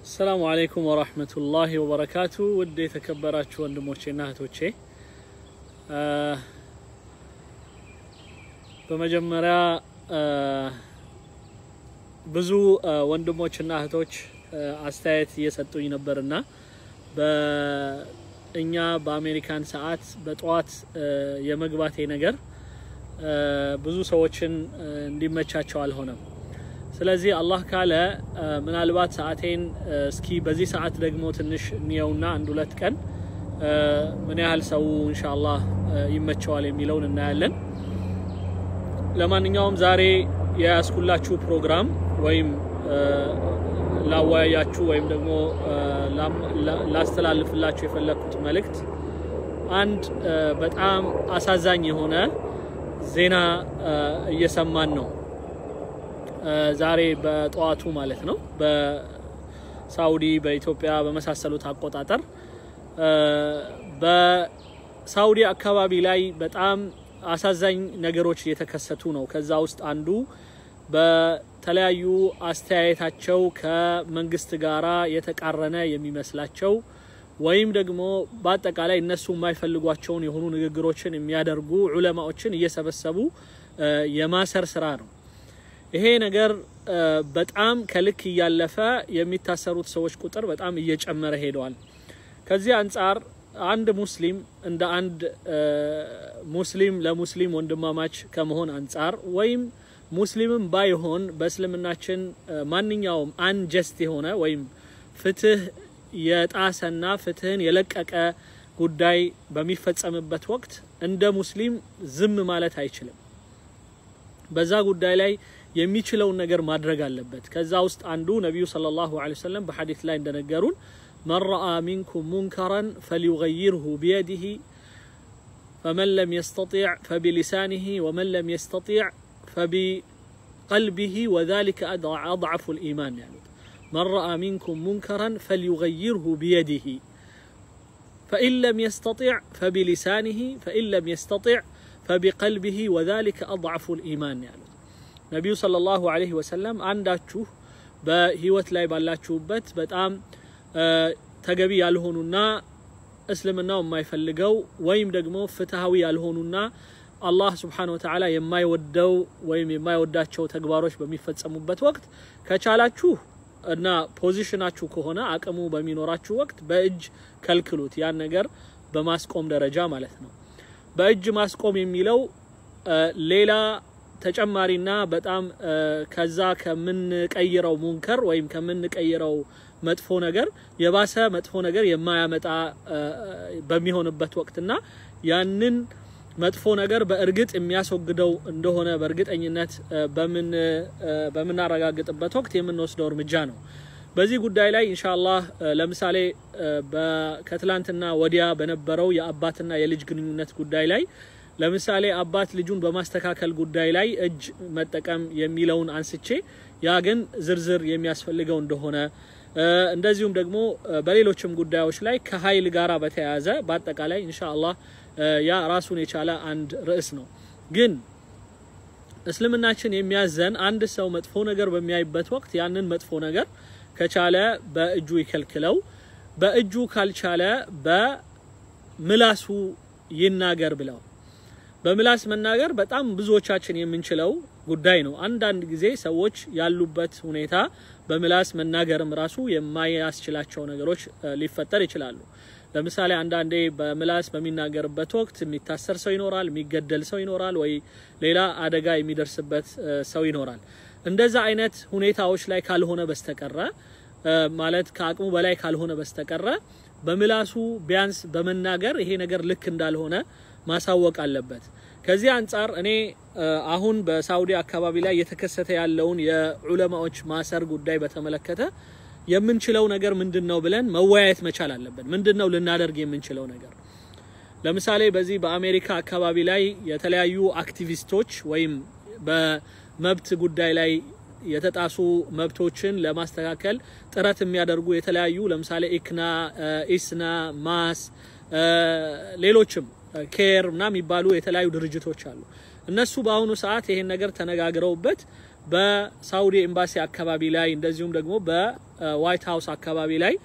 አሰላሙ አለይኩም ወራህመቱላሂ ወበረካቱ። ውድ የተከበራችሁ ወንድሞቼና እህቶቼ በመጀመሪያ ብዙ ወንድሞችና እህቶች አስተያየት እየሰጡኝ ነበርና በእኛ በአሜሪካን ሰዓት በጠዋት የመግባቴ ነገር ብዙ ሰዎችን እንዲመቻቸው አልሆነም። ስለዚህ አላህ ካለ ምናልባት ሰዓቴን እስኪ በዚህ ሰዓት ደግሞ ትንሽ እንየውና አንድ ሁለት ቀን ምን ያህል ሰው ኢንሻአላህ ይመቸዋል የሚለውን እናያለን። ለማንኛውም ዛሬ የያዝኩላችሁ ፕሮግራም ወይም ላወያያችሁ ወይም ደግሞ ላስተላልፍላችሁ የፈለግኩት መልእክት አንድ በጣም አሳዛኝ የሆነ ዜና እየሰማን ነው። ዛሬ በጠዋቱ ማለት ነው። በሳውዲ በኢትዮጵያ በመሳሰሉት አቆጣጠር በሳውዲ አካባቢ ላይ በጣም አሳዛኝ ነገሮች እየተከሰቱ ነው። ከዛ ውስጥ አንዱ በተለያዩ አስተያየታቸው ከመንግስት ጋራ የተቃረነ የሚመስላቸው ወይም ደግሞ በአጠቃላይ እነሱ የማይፈልጓቸውን የሆኑ ንግግሮችን የሚያደርጉ ዑለማዎችን እየሰበሰቡ የማሰር ስራ ነው። ይሄ ነገር በጣም ከልክ እያለፈ የሚታሰሩት ሰዎች ቁጥር በጣም እየጨመረ ሄደዋል። ከዚህ አንጻር አንድ ሙስሊም እንደ አንድ ሙስሊም ለሙስሊም ወንድማማች ከመሆን አንጻር ወይም ሙስሊምም ባይሆን በእስልምናችን ማንኛውም አንጀስት የሆነ ወይም ፍትህ የጣሰና ፍትህን የለቀቀ ጉዳይ በሚፈጸምበት ወቅት እንደ ሙስሊም ዝም ማለት አይችልም። በዛ ጉዳይ ላይ የሚችለውን ነገር ማድረግ አለበት። ከዛ ውስጥ አንዱ ነቢዩ ሰለላሁ ዐለይሂ ወሰለም በሐዲስ ላይ እንደነገሩን መን ረአ ሚንኩም ሙንከረን ፈሊዩገይርሁ ቢየዲህ ፈመን ለም የስተጢዕ ፈቢሊሳኒህ ወመን ለም የስተጢዕ ፈቢቀልቢህ ወዛሊከ አድዐፉ ልኢማን ያሉት መን ረአ ሚንኩም ሙንከረን ፈልዩገይርሁ ቢየዲህ ፈኢን ለም የስተጢዕ ፈቢሊሳኒህ ፈኢን ለም የስተጢዕ ፈቢቀልቢህ ወዛሊከ አድዐፉ ልኢማን ያሉት ነቢዩ ሰለላሁ ዐለይሂ ወሰለም አንዳችሁ በህይወት ላይ ባላችሁበት በጣም ተገቢ ያልሆኑና እስልምናው የማይፈልገው ወይም ደግሞ ፍትሃዊ ያልሆኑና አላህ ስብሓነሁ ወተዓላ የማይወደው ወይም የማይወዳቸው ተግባሮች በሚፈጸሙበት ወቅት ከቻላችሁ እና ፖዚሽናችሁ ከሆነ አቅሙ በሚኖራችሁ ወቅት በእጅ ከልክሉት። ያን ነገር በማስቆም ደረጃ ማለት ነው። በእጅ ማስቆም የሚለው ሌላ ተጨማሪና በጣም ከዛ ከምንቀይረው ሙንከር ወይም ከምንቀይረው መጥፎ ነገር የባሰ መጥፎ ነገር የማያመጣ በሚሆንበት ወቅትና ያንን መጥፎ ነገር በእርግጥ የሚያስወግደው እንደሆነ በእርግጠኝነት በምናረጋግጥበት ወቅት የምንወስደው እርምጃ ነው። በዚህ ጉዳይ ላይ ኢንሻአላህ ለምሳሌ ከትላንትና ወዲያ በነበረው የአባትና የልጅ ግንኙነት ጉዳይ ላይ ለምሳሌ አባት ልጁን በማስተካከል ጉዳይ ላይ እጅ መጠቀም የሚለውን አንስቼ ያ ግን ዝርዝር የሚያስፈልገው እንደሆነ እንደዚሁም ደግሞ በሌሎችም ጉዳዮች ላይ ከኃይል ጋራ በተያያዘ በአጠቃላይ ኢንሻአላህ ያ ራሱን የቻለ አንድ ርዕስ ነው። ግን እስልምናችን የሚያዘን አንድ ሰው መጥፎ ነገር በሚያይበት ወቅት ያንን መጥፎ ነገር ከቻለ በእጁ ይከልክለው፣ በእጁ ካልቻለ በምላሱ ይናገር ብለው በምላስ መናገር በጣም ብዙዎቻችን የምንችለው ጉዳይ ነው። አንዳንድ ጊዜ ሰዎች ያሉበት ሁኔታ በምላስ መናገርም ራሱ የማያስችላቸው ነገሮች ሊፈጠር ይችላሉ። ለምሳሌ አንዳንዴ በምላስ በሚናገርበት ወቅት የሚታሰር ሰው ይኖራል፣ የሚገደል ሰው ይኖራል፣ ወይ ሌላ አደጋ የሚደርስበት ሰው ይኖራል። እንደዛ አይነት ሁኔታዎች ላይ ካልሆነ በስተቀረ ማለት ከአቅሙ በላይ ካልሆነ በስተቀረ በምላሱ ቢያንስ በመናገር ይሄ ነገር ልክ እንዳልሆነ ማሳወቅ አለበት። ከዚህ አንጻር እኔ አሁን በሳውዲ አካባቢ ላይ እየተከሰተ ያለውን የዑለማዎች ማሰር ጉዳይ በተመለከተ የምንችለው ነገር ምንድን ነው ብለን መወያየት መቻል አለብን። ምንድን ነው ልናደርግ የምንችለው ነገር? ለምሳሌ በዚህ በአሜሪካ አካባቢ ላይ የተለያዩ አክቲቪስቶች ወይም በመብት ጉዳይ ላይ የተጣሱ መብቶችን ለማስተካከል ጥረት የሚያደርጉ የተለያዩ ለምሳሌ ኢክና፣ ኢስና፣ ማስ ሌሎችም ኬር ምና የሚባሉ የተለያዩ ድርጅቶች አሉ። እነሱ በአሁኑ ሰዓት ይሄን ነገር ተነጋግረውበት በሳውዲ ኤምባሲ አካባቢ ላይ እንደዚሁም ደግሞ ዋይት ሀውስ አካባቢ ላይ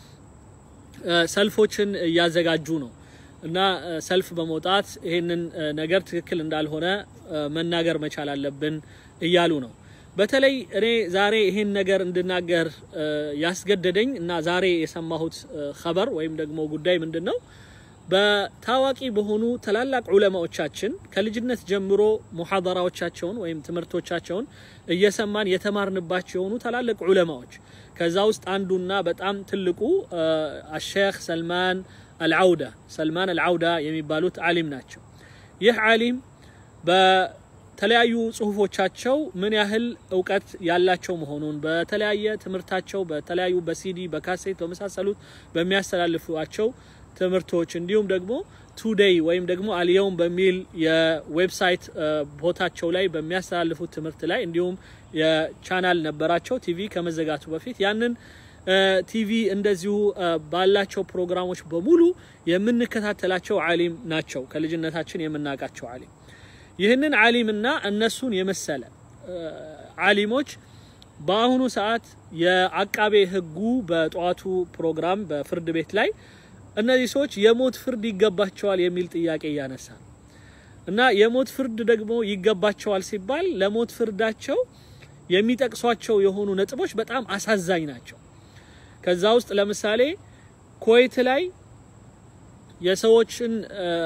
ሰልፎችን እያዘጋጁ ነው እና ሰልፍ በመውጣት ይህንን ነገር ትክክል እንዳልሆነ መናገር መቻል አለብን እያሉ ነው። በተለይ እኔ ዛሬ ይህን ነገር እንድናገር ያስገደደኝ እና ዛሬ የሰማሁት ኸበር ወይም ደግሞ ጉዳይ ምንድን ነው? በታዋቂ በሆኑ ታላላቅ ዑለማዎቻችን ከልጅነት ጀምሮ ሙሐደራዎቻቸውን ወይም ትምህርቶቻቸውን እየሰማን የተማርንባቸው የሆኑ ታላላቅ ዑለማዎች ከዛ ውስጥ አንዱና በጣም ትልቁ አሼክ ሰልማን አልዓውዳ ሰልማን አልዓውዳ የሚባሉት ዓሊም ናቸው። ይህ ዓሊም በተለያዩ ጽሁፎቻቸው ምን ያህል እውቀት ያላቸው መሆኑን በተለያየ ትምህርታቸው በተለያዩ በሲዲ በካሴት በመሳሰሉት በሚያስተላልፏቸው ትምህርቶች እንዲሁም ደግሞ ቱዴይ ወይም ደግሞ አልየውም በሚል የዌብሳይት ቦታቸው ላይ በሚያስተላልፉት ትምህርት ላይ እንዲሁም የቻናል ነበራቸው ቲቪ ከመዘጋቱ በፊት ያንን ቲቪ እንደዚሁ ባላቸው ፕሮግራሞች በሙሉ የምንከታተላቸው ዓሊም ናቸው። ከልጅነታችን የምናውቃቸው ዓሊም ይህንን ዓሊምና እነሱን የመሰለ ዓሊሞች በአሁኑ ሰዓት የአቃቤ ሕጉ በጠዋቱ ፕሮግራም በፍርድ ቤት ላይ እነዚህ ሰዎች የሞት ፍርድ ይገባቸዋል የሚል ጥያቄ እያነሳ ነው እና የሞት ፍርድ ደግሞ ይገባቸዋል ሲባል ለሞት ፍርዳቸው የሚጠቅሷቸው የሆኑ ነጥቦች በጣም አሳዛኝ ናቸው። ከዛ ውስጥ ለምሳሌ ኩዌት ላይ የሰዎችን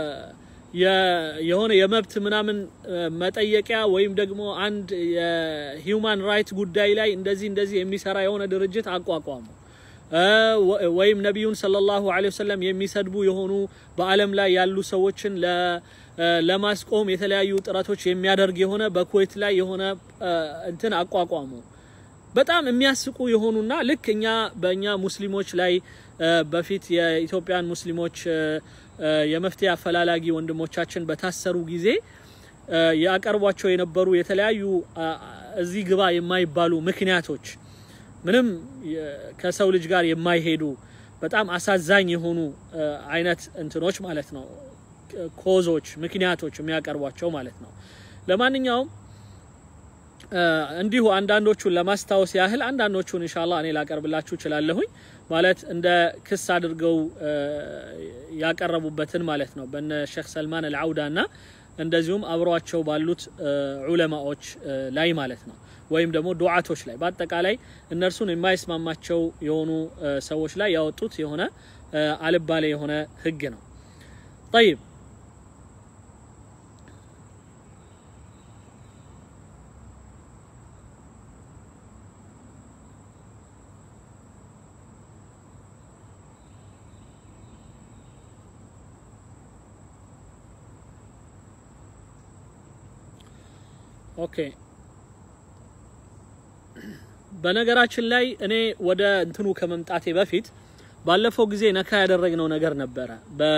የሆነ የመብት ምናምን መጠየቂያ ወይም ደግሞ አንድ የሂውማን ራይት ጉዳይ ላይ እንደዚህ እንደዚህ የሚሰራ የሆነ ድርጅት አቋቋሙ። ወይም ነቢዩን ሰለላሁ ዐለይሂ ወሰለም የሚሰድቡ የሆኑ በዓለም ላይ ያሉ ሰዎችን ለማስቆም የተለያዩ ጥረቶች የሚያደርግ የሆነ በኩዌት ላይ የሆነ እንትን አቋቋሙ። በጣም የሚያስቁ የሆኑና ልክ እኛ በእኛ ሙስሊሞች ላይ በፊት የኢትዮጵያን ሙስሊሞች የመፍትሄ አፈላላጊ ወንድሞቻችን በታሰሩ ጊዜ ያቀርቧቸው የነበሩ የተለያዩ እዚህ ግባ የማይባሉ ምክንያቶች ምንም ከሰው ልጅ ጋር የማይሄዱ በጣም አሳዛኝ የሆኑ አይነት እንትኖች ማለት ነው፣ ኮዞች፣ ምክንያቶች የሚያቀርቧቸው ማለት ነው። ለማንኛውም እንዲሁ አንዳንዶቹን ለማስታወስ ያህል አንዳንዶቹን ኢንሻአላህ እኔ ላቀርብላችሁ እችላለሁኝ። ማለት እንደ ክስ አድርገው ያቀረቡበትን ማለት ነው በነ ሼክ ሰልማን አልዓውዳ እና እንደዚሁም አብሯቸው ባሉት ዑለማዎች ላይ ማለት ነው ወይም ደግሞ ዱዓቶች ላይ በአጠቃላይ እነርሱን የማይስማማቸው የሆኑ ሰዎች ላይ ያወጡት የሆነ አልባሌ የሆነ ህግ ነው። ጠይብ ኦኬ በነገራችን ላይ እኔ ወደ እንትኑ ከመምጣቴ በፊት ባለፈው ጊዜ ነካ ያደረግነው ነገር ነበረ።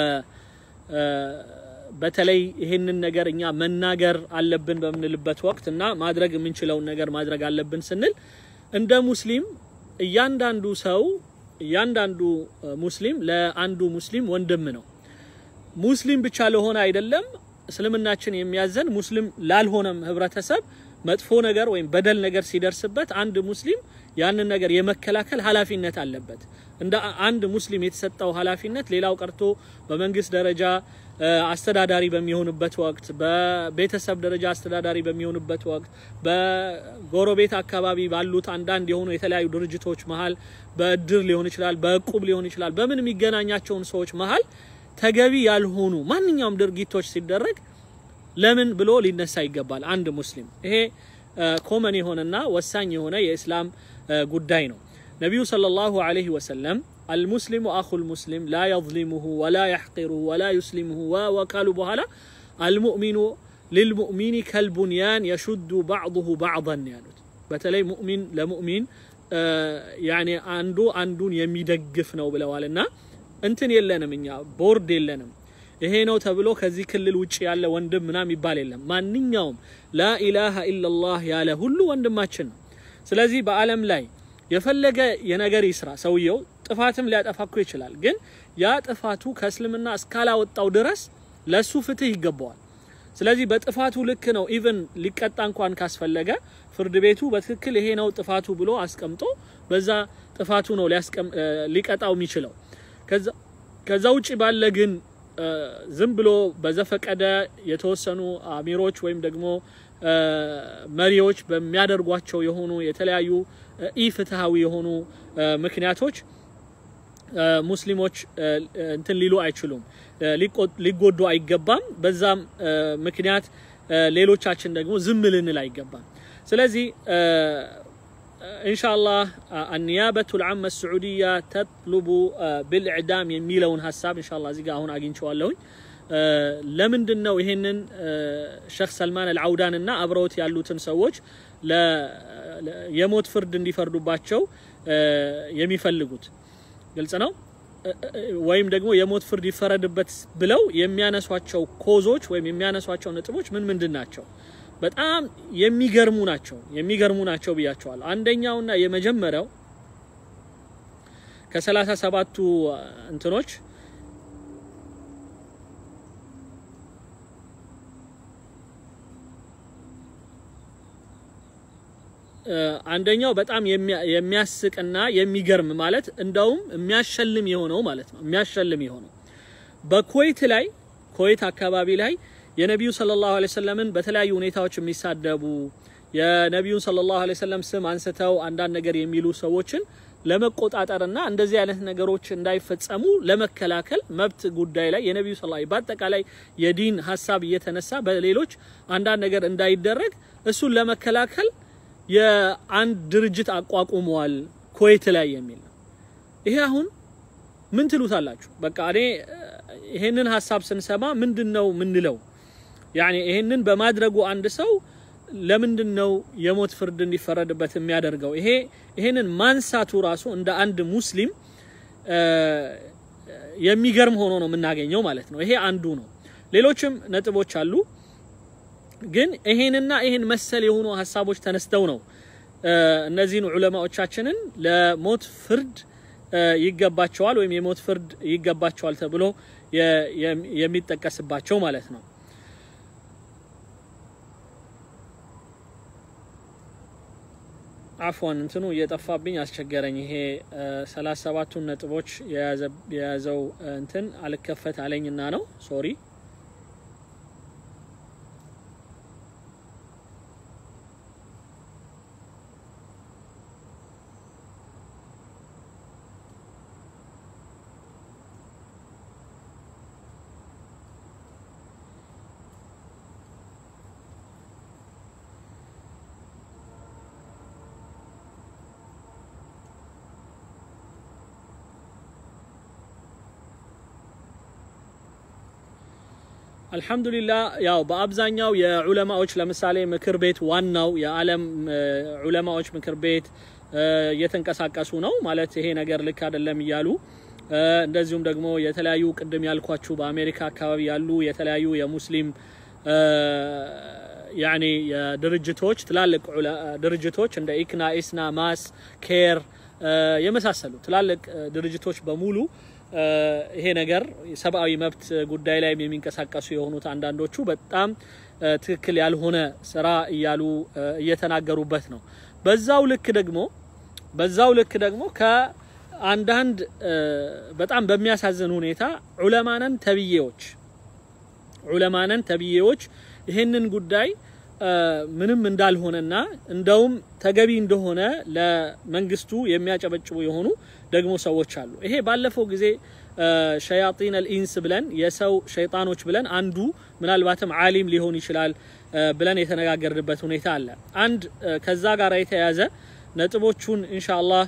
በተለይ ይሄንን ነገር እኛ መናገር አለብን በምንልበት ወቅት እና ማድረግ የምንችለውን ነገር ማድረግ አለብን ስንል እንደ ሙስሊም እያንዳንዱ ሰው እያንዳንዱ ሙስሊም ለአንዱ ሙስሊም ወንድም ነው። ሙስሊም ብቻ ለሆነ አይደለም እስልምናችን የሚያዘን ሙስሊም ላልሆነም ህብረተሰብ መጥፎ ነገር ወይም በደል ነገር ሲደርስበት አንድ ሙስሊም ያንን ነገር የመከላከል ኃላፊነት አለበት። እንደ አንድ ሙስሊም የተሰጠው ኃላፊነት ሌላው ቀርቶ በመንግስት ደረጃ አስተዳዳሪ በሚሆንበት ወቅት፣ በቤተሰብ ደረጃ አስተዳዳሪ በሚሆንበት ወቅት፣ በጎረቤት አካባቢ ባሉት አንዳንድ የሆኑ የተለያዩ ድርጅቶች መሀል በእድር ሊሆን ይችላል፣ በእቁብ ሊሆን ይችላል፣ በምን የሚገናኛቸውን ሰዎች መሀል ተገቢ ያልሆኑ ማንኛውም ድርጊቶች ሲደረግ ለምን ብሎ ሊነሳ ይገባል አንድ ሙስሊም። ይሄ ኮመን የሆነና ወሳኝ የሆነ የእስላም ጉዳይ ነው። ነቢዩ ሰለላሁ ዐለይሂ ወሰለም አልሙስሊሙ አኹል ሙስሊም ላ የዝሊሙሁ ወላ የሕቂሩሁ ወላ ዩስሊሙሁ ወካሉ በኋላ አልሙእሚኑ ሊልሙእሚኒ ከልቡንያን የሹዱ ባዕዱሁ ባዕዳን ያሉት። በተለይ ሙእሚን ለሙእሚን ያኔ አንዱ አንዱን የሚደግፍ ነው ብለዋል እና እንትን የለንም እኛ ቦርድ የለንም ይሄ ነው ተብሎ ከዚህ ክልል ውጭ ያለ ወንድም ምናም ይባል የለም። ማንኛውም ላኢላሃ ኢላላህ ያለ ሁሉ ወንድማችን ነው። ስለዚህ በዓለም ላይ የፈለገ የነገር ይስራ ሰውየው ጥፋትም ሊያጠፋ እኮ ይችላል። ግን ያ ጥፋቱ ከእስልምና እስካላወጣው ድረስ ለሱ ፍትህ ይገባዋል። ስለዚህ በጥፋቱ ልክ ነው ኢቭን ሊቀጣ እንኳን ካስፈለገ ፍርድ ቤቱ በትክክል ይሄ ነው ጥፋቱ ብሎ አስቀምጦ በዛ ጥፋቱ ነው ሊቀጣው የሚችለው። ከዛ ውጭ ባለ ግን ዝም ብሎ በዘፈቀደ የተወሰኑ አሚሮች ወይም ደግሞ መሪዎች በሚያደርጓቸው የሆኑ የተለያዩ ኢፍትሃዊ የሆኑ ምክንያቶች ሙስሊሞች እንትን ሊሉ አይችሉም፣ ሊጎዱ አይገባም። በዛም ምክንያት ሌሎቻችን ደግሞ ዝም ልንል አይገባም። ስለዚህ ኢንሻአላህ አኒያበቱ ልዓመ ስዑድያ ተጥሉቡ ብልዕዳም የሚለውን ሀሳብ ኢንሻአላህ እዚህ ጋር አሁን አግኝቼዋለሁኝ። ለምንድን ነው ይሄንን ሼክ ሰልማን አልዓውዳን እና አብረውት ያሉትን ሰዎች የሞት ፍርድ እንዲፈርዱባቸው የሚፈልጉት? ግልጽ ነው። ወይም ደግሞ የሞት ፍርድ ይፈረድበት ብለው የሚያነሷቸው ኮዞች ወይም የሚያነሷቸው ነጥቦች ምን ምንድን ናቸው? በጣም የሚገርሙ ናቸው። የሚገርሙ ናቸው ብያቸዋለሁ። አንደኛውና የመጀመሪያው ከሰላሳ ሰባቱ እንትኖች አንደኛው በጣም የሚያስቅና የሚገርም ማለት እንደውም የሚያሸልም የሆነው ማለት ነው። የሚያሸልም የሆነው በኩዌት ላይ ኩዌት አካባቢ ላይ የነቢዩ ሰለላሁ ዐለይሂ ወሰለምን በተለያዩ ሁኔታዎች የሚሳደቡ የነቢዩን ሰለላሁ ዐለይሂ ወሰለም ስም አንስተው አንዳንድ ነገር የሚሉ ሰዎችን ለመቆጣጠርና እንደዚህ አይነት ነገሮች እንዳይፈጸሙ ለመከላከል መብት ጉዳይ ላይ የነቢዩ ሰለላሁ በአጠቃላይ የዲን ሀሳብ እየተነሳ በሌሎች አንዳንድ ነገር እንዳይደረግ እሱን ለመከላከል የአንድ ድርጅት አቋቁመዋል ኩዌት ላይ የሚል ነው። ይሄ አሁን ምን ትሉታላችሁ? በቃ እኔ ይሄንን ሀሳብ ስንሰማ ምንድን ነው ምንለው? ያኔ ይሄንን በማድረጉ አንድ ሰው ለምንድን ነው የሞት ፍርድ እንዲፈረድበት የሚያደርገው? ይሄ ይሄንን ማንሳቱ ራሱ እንደ አንድ ሙስሊም የሚገርም ሆኖ ነው የምናገኘው ማለት ነው። ይሄ አንዱ ነው። ሌሎችም ነጥቦች አሉ። ግን ይሄንና ይሄን መሰል የሆኑ ሀሳቦች ተነስተው ነው እነዚህን ዑለማዎቻችንን ለሞት ፍርድ ይገባቸዋል ወይም የሞት ፍርድ ይገባቸዋል ተብሎ የሚጠቀስባቸው ማለት ነው። አፍዋን እንትኑ እየጠፋብኝ አስቸገረኝ። ይሄ ሰላሳ ሰባቱን ነጥቦች የያዘው እንትን አልከፈት አለኝና ነው ሶሪ አልሐምዱሊላህ ያው በአብዛኛው የዑለማዎች ለምሳሌ ምክር ቤት ዋናው የዓለም ዑለማዎች ምክር ቤት እየተንቀሳቀሱ ነው ማለት ይሄ ነገር ልክ አይደለም እያሉ እንደዚሁም ደግሞ የተለያዩ ቅድም ያልኳችሁ በአሜሪካ አካባቢ ያሉ የተለያዩ የሙስሊም ያኔ የድርጅቶች ትላልቅ ድርጅቶች እንደ ኢክና፣ ኢስና፣ ማስ፣ ኬር የመሳሰሉ ትላልቅ ድርጅቶች በሙሉ ይሄ ነገር የሰብአዊ መብት ጉዳይ ላይ የሚንቀሳቀሱ የሆኑት አንዳንዶቹ በጣም ትክክል ያልሆነ ስራ እያሉ እየተናገሩበት ነው። በዛው ልክ ደግሞ በዛው ልክ ደግሞ ከአንዳንድ በጣም በሚያሳዝን ሁኔታ ዑለማነን ተብዬዎች ዑለማነን ተብዬዎች ይህንን ጉዳይ ምንም እንዳልሆነና እንደውም ተገቢ እንደሆነ ለመንግስቱ የሚያጨበጭቡ የሆኑ ደግሞ ሰዎች አሉ። ይሄ ባለፈው ጊዜ ሸያጢን አልኢንስ ብለን የሰው ሸይጣኖች ብለን አንዱ ምናልባትም ዓሊም ሊሆን ይችላል ብለን የተነጋገርንበት ሁኔታ አለ። አንድ ከዛ ጋር የተያያዘ ነጥቦቹን ኢንሻአላህ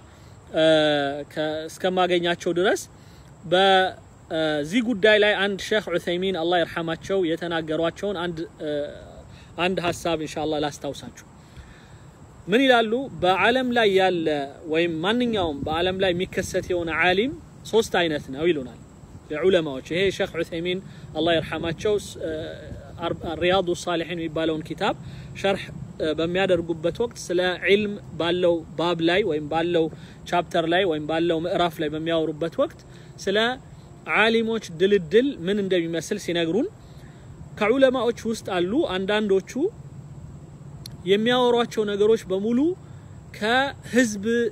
እስከማገኛቸው ድረስ በዚህ ጉዳይ ላይ አንድ ሼክ ዑሰይሚን አላህ ይርሐማቸው የተናገሯቸውን አንድ አንድ ሀሳብ ኢንሻአላህ ላስታውሳችሁ። ምን ይላሉ? በዓለም ላይ ያለ ወይም ማንኛውም በዓለም ላይ የሚከሰት የሆነ ዓሊም ሶስት አይነት ነው ይሉናል የዑለማዎች። ይሄ ሼክ ዑሰይሚን አላህ ይርሐማቸው ሪያዱ ሳሊሒን የሚባለውን ኪታብ ሸርሕ በሚያደርጉበት ወቅት ስለ ዒልም ባለው ባብ ላይ ወይም ባለው ቻፕተር ላይ ወይም ባለው ምዕራፍ ላይ በሚያወሩበት ወቅት ስለ ዓሊሞች ድልድል ምን እንደሚመስል ሲነግሩን ከዑለማዎች ውስጥ አሉ አንዳንዶቹ የሚያወሯቸው ነገሮች በሙሉ ከህዝብ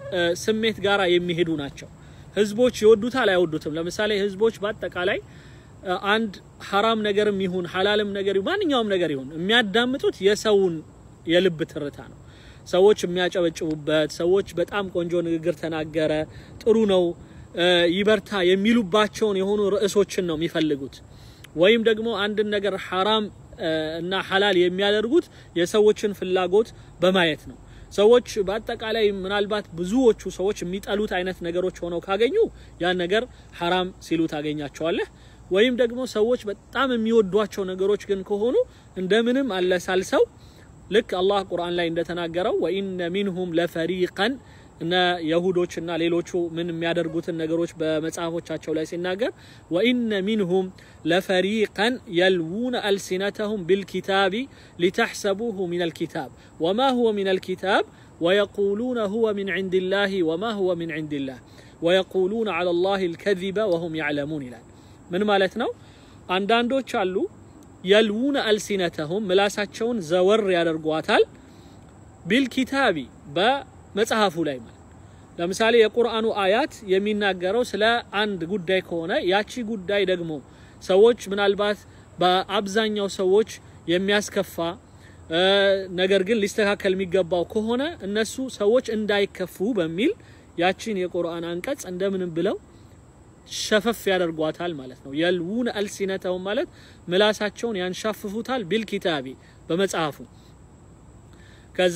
ስሜት ጋራ የሚሄዱ ናቸው። ህዝቦች ይወዱታል አይወዱትም። ለምሳሌ ህዝቦች በአጠቃላይ አንድ ሐራም ነገርም ይሁን ሐላልም ነገር ይሁን ማንኛውም ነገር ይሁን የሚያዳምጡት የሰውን የልብ ትርታ ነው። ሰዎች የሚያጨበጭቡበት፣ ሰዎች በጣም ቆንጆ ንግግር ተናገረ፣ ጥሩ ነው፣ ይበርታ የሚሉባቸውን የሆኑ ርዕሶችን ነው የሚፈልጉት። ወይም ደግሞ አንድን ነገር ሐራም እና ሐላል የሚያደርጉት የሰዎችን ፍላጎት በማየት ነው። ሰዎች በአጠቃላይ ምናልባት ብዙዎቹ ሰዎች የሚጠሉት አይነት ነገሮች ሆነው ካገኙ ያን ነገር ሐራም ሲሉ ታገኛቸዋለህ። ወይም ደግሞ ሰዎች በጣም የሚወዷቸው ነገሮች ግን ከሆኑ እንደምንም አለሳልሰው ልክ አላህ ቁርአን ላይ እንደተናገረው ወኢነ ሚንሁም ለፈሪቀን እነ የሁዶች እና ሌሎቹ ምን የሚያደርጉትን ነገሮች በመጽሐፎቻቸው ላይ ሲናገር ወኢነ ሚንሁም ለፈሪቀን የልዉነ አልሲነተሁም ቢልኪታቢ ሊተሕሰቡሁ ሚን አልኪታብ ወማ ሁወ ሚን አልኪታብ ወየቁሉነ ሁወ ሚን ዒንዲላሂ ወማ ሁወ ሚን ዒንዲላህ ወየቁሉነ ዐላ ላሂ አልከዚበ ወሁም ያዕለሙን ይላል። ምን ማለት ነው? አንዳንዶች አሉ የልዉነ አልሲነተሁም ምላሳቸውን ዘወር ያደርጓታል ቢልኪታቢ በመጽሐፉ ላይ ማለት ለምሳሌ የቁርአኑ አያት የሚናገረው ስለ አንድ ጉዳይ ከሆነ ያቺ ጉዳይ ደግሞ ሰዎች ምናልባት በአብዛኛው ሰዎች የሚያስከፋ ነገር ግን ሊስተካከል የሚገባው ከሆነ እነሱ ሰዎች እንዳይከፉ በሚል ያቺን የቁርአን አንቀጽ እንደምንም ብለው ሸፈፍ ያደርጓታል ማለት ነው። የልዉነ አልሲነተሁም ማለት ምላሳቸውን ያንሻፍፉታል ቢልኪታቢ በመጽሐፉ ከዛ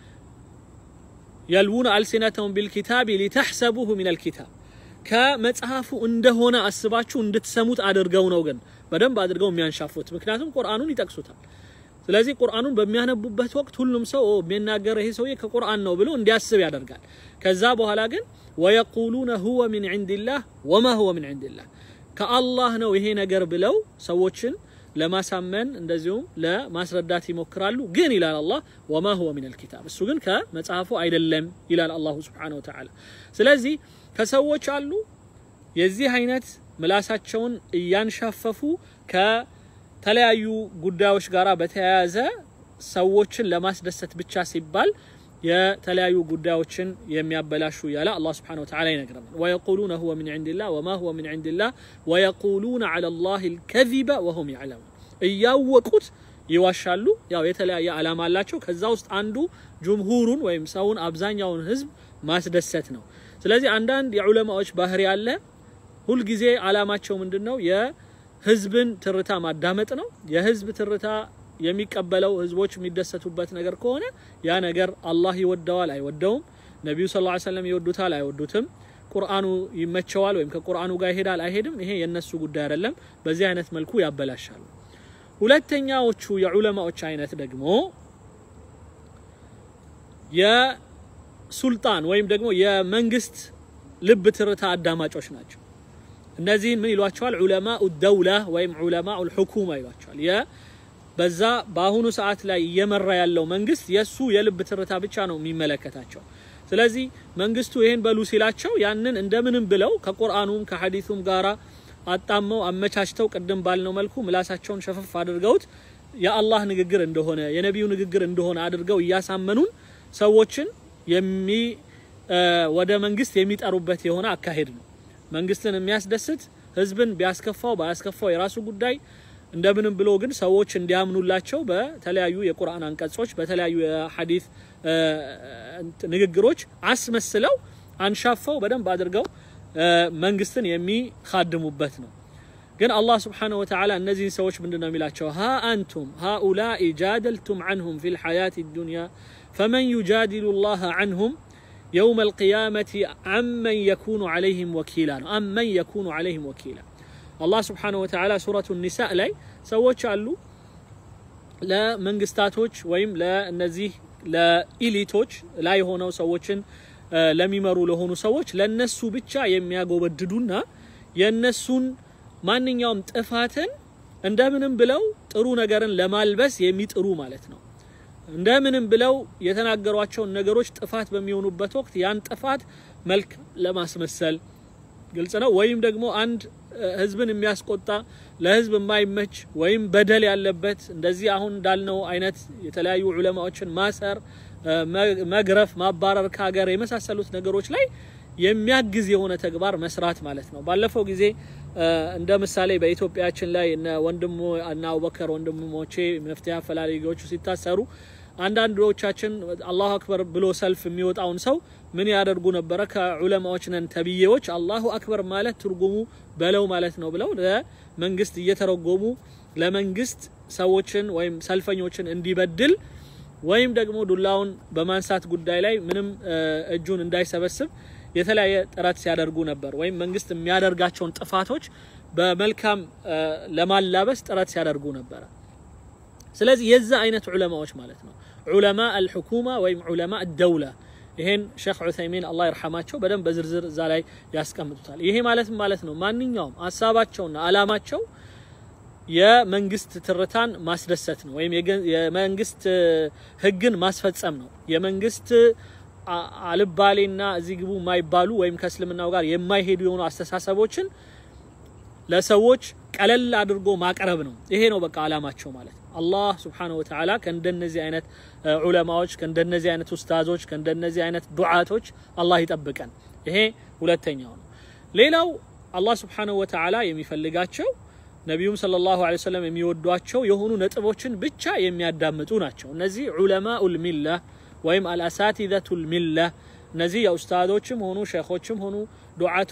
የልዉነ አልሲነተሁም ቢልኪታቢ ሊተሕሰቡሁ ሚን አልኪታብ ከመጽሐፉ እንደሆነ አስባችሁ እንድትሰሙት አድርገው ነው ግን በደንብ አድርገው የሚያንሻፉት። ምክንያቱም ቁርአኑን ይጠቅሱታል። ስለዚህ ቁርአኑን በሚያነቡበት ወቅት ሁሉም ሰው የሚናገረው ይሄ ሰውዬ ከቁርአን ነው ብሎ እንዲያስብ ያደርጋል። ከዛ በኋላ ግን ወየቁሉነ ሁወ ሚን ዒንዲላህ ወማ ሁወ ሚን ዒንዲላህ ከአላህ ነው ይሄ ነገር ብለው ሰዎችን ለማሳመን እንደዚሁም ለማስረዳት ይሞክራሉ። ግን ይላል አላህ ወማ ሁወ ሚን አልኪታብ እሱ ግን ከመጽሐፉ አይደለም ይላል አላሁ ሱብሓነሁ ወተዓላ። ስለዚህ ከሰዎች አሉ የዚህ አይነት ምላሳቸውን እያንሻፈፉ ከተለያዩ ጉዳዮች ጋር በተያያዘ ሰዎችን ለማስደሰት ብቻ ሲባል የተለያዩ ጉዳዮችን የሚያበላሹ ያለ አላህ ስብሓነሁ ወተዓላ ይነግረናል። ወየቁሉነ ሁወ ሚን ዒንዲላህ ወማ ሁወ ሚን ዒንዲላህ ወየቁሉነ ዐላ ላሂ አልከዚበ ወሁም ያዕለሙን እያወቁት ይዋሻሉ። ያው የተለያየ ዓላማ አላቸው። ከዛ ውስጥ አንዱ ጅምሁሩን ወይም ሰውን አብዛኛውን ህዝብ ማስደሰት ነው። ስለዚህ አንዳንድ የዑለማዎች ባህሪ ያለ ሁልጊዜ ዓላማቸው ምንድን ነው? የህዝብን ትርታ ማዳመጥ ነው። የህዝብ ትርታ የሚቀበለው ህዝቦች የሚደሰቱበት ነገር ከሆነ ያ ነገር አላህ ይወደዋል አይወደውም፣ ነቢዩ ሰለላሁ ዐለይሂ ወሰለም ይወዱታል አይወዱትም፣ ቁርአኑ ይመቸዋል ወይም ከቁርአኑ ጋር ይሄዳል አይሄድም፣ ይሄ የነሱ ጉዳይ አይደለም። በዚህ አይነት መልኩ ያበላሻሉ። ሁለተኛዎቹ የዑለማዎች አይነት ደግሞ የሱልጣን ወይም ደግሞ የመንግስት ልብ ትርታ አዳማጮች ናቸው። እነዚህን ምን ይሏቸዋል? ዑለማኡ ደውላ ወይም ዑለማኡ ልሑኩማ ይሏቸዋል። በዛ በአሁኑ ሰዓት ላይ እየመራ ያለው መንግስት የሱ የልብ ትርታ ብቻ ነው የሚመለከታቸው። ስለዚህ መንግስቱ ይሄን በሉ ሲላቸው ያንን እንደምንም ብለው ከቁርአኑም ከሐዲሱም ጋራ አጣመው አመቻችተው ቅድም ባልነው መልኩ ምላሳቸውን ሸፈፍ አድርገውት የአላህ ንግግር እንደሆነ የነቢዩ ንግግር እንደሆነ አድርገው እያሳመኑን ሰዎችን የሚ ወደ መንግስት የሚጠሩበት የሆነ አካሄድ ነው። መንግስትን የሚያስደስት ህዝብን ቢያስከፋው ባያስከፋው የራሱ ጉዳይ እንደምንም ብሎ ግን ሰዎች እንዲያምኑላቸው በተለያዩ የቁርአን አንቀጾች በተለያዩ የሐዲስ ንግግሮች አስመስለው አንሻፈው በደንብ አድርገው መንግስትን የሚካድሙበት ነው። ግን አላህ ስብሓነሁ ወተዓላ እነዚህን ሰዎች ምንድን ነው የሚላቸው? ሀ አንቱም ሃኡላኢ ጃደልቱም ዐንሁም ፊል ሐያቲ ዱንያ ፈመን ዩጃዲሉ ላህ ዐንሁም የውመ ልቅያመቲ አመን የኩኑ ዐለይሂም ወኪላ ነው። አመን የኩኑ ዐለይሂም ወኪላ አላህ ስብሓነሁ ወተዓላ ሱረቱ ኒሳእ ላይ ሰዎች አሉ ለመንግስታቶች ወይም ለእነዚህ ለኢሊቶች ላይ ሆነው ሰዎችን ለሚመሩ ለሆኑ ሰዎች ለነሱ ብቻ የሚያጎበድዱና የነሱን ማንኛውም ጥፋትን እንደምንም ብለው ጥሩ ነገርን ለማልበስ የሚጥሩ ማለት ነው። እንደምንም ብለው የተናገሯቸውን ነገሮች ጥፋት በሚሆኑበት ወቅት ያን ጥፋት መልክ ለማስመሰል ግልጽ ነው። ወይም ደግሞ አንድ ህዝብን የሚያስቆጣ ለህዝብ የማይመች ወይም በደል ያለበት እንደዚህ አሁን እንዳልነው አይነት የተለያዩ ዑለማዎችን ማሰር፣ መግረፍ፣ ማባረር ከሀገር የመሳሰሉት ነገሮች ላይ የሚያግዝ የሆነ ተግባር መስራት ማለት ነው። ባለፈው ጊዜ እንደ ምሳሌ በኢትዮጵያችን ላይ እነ ወንድሞ እና አቡበከር ወንድሞቼ መፍትሄ አፈላላጊዎቹ ሲታሰሩ አንዳንዶቻችን አላሁ አክበር ብሎ ሰልፍ የሚወጣውን ሰው ምን ያደርጉ ነበረ? ከዑለማዎች ነን ተብዬዎች አላሁ አክበር ማለት ትርጉሙ በለው ማለት ነው ብለው ለመንግስት እየተረጎሙ ለመንግስት ሰዎችን ወይም ሰልፈኞችን እንዲበድል ወይም ደግሞ ዱላውን በማንሳት ጉዳይ ላይ ምንም እጁን እንዳይሰበስብ የተለያየ ጥረት ሲያደርጉ ነበር። ወይም መንግስት የሚያደርጋቸውን ጥፋቶች በመልካም ለማላበስ ጥረት ሲያደርጉ ነበረ። ስለዚህ የዛ አይነት ዑለማዎች ማለት ነው ዑለማ አልሑኩማ ወይም ዑለማ አደውላ ይሄን ሼክ ዑሰይሚን አላህ ይርሐማቸው በደንብ በዝርዝር እዛ ላይ ያስቀምጡታል። ይሄ ማለት ማለት ነው ማንኛውም ሀሳባቸውና አላማቸው የመንግስት ትርታን ማስደሰት ነው፣ ወይም የመንግስት ህግን ማስፈጸም ነው። የመንግስት አልባሌና እዚህ ግቡ የማይባሉ ወይም ከእስልምናው ጋር የማይሄዱ የሆኑ አስተሳሰቦችን ለሰዎች ቀለል አድርጎ ማቅረብ ነው። ይሄ ነው በቃ አላማቸው ማለት ነው። አላህ ሱብሓነሁ ወተዓላ ከእንደነዚህ አይነት ዑለማዎች፣ ከእንደነዚህ አይነት ኡስታዞች፣ ከእንደነዚህ አይነት ዱዓቶች አላህ ይጠብቀን። ይሄ ሁለተኛው ነው። ሌላው አላህ ሱብሓነሁ ወተዓላ የሚፈልጋቸው ነቢዩም ሰለላሁ ዐለይሂ ወሰለም የሚወዷቸው የሆኑ ነጥቦችን ብቻ የሚያዳምጡ ናቸው። እነዚህ ዑለማኡል ሚላ ወይም አልአሳቲዘቱል ሚላ እነዚህ የኡስታዞችም ሆኑ ሼኾችም ሆኑ ዱዓት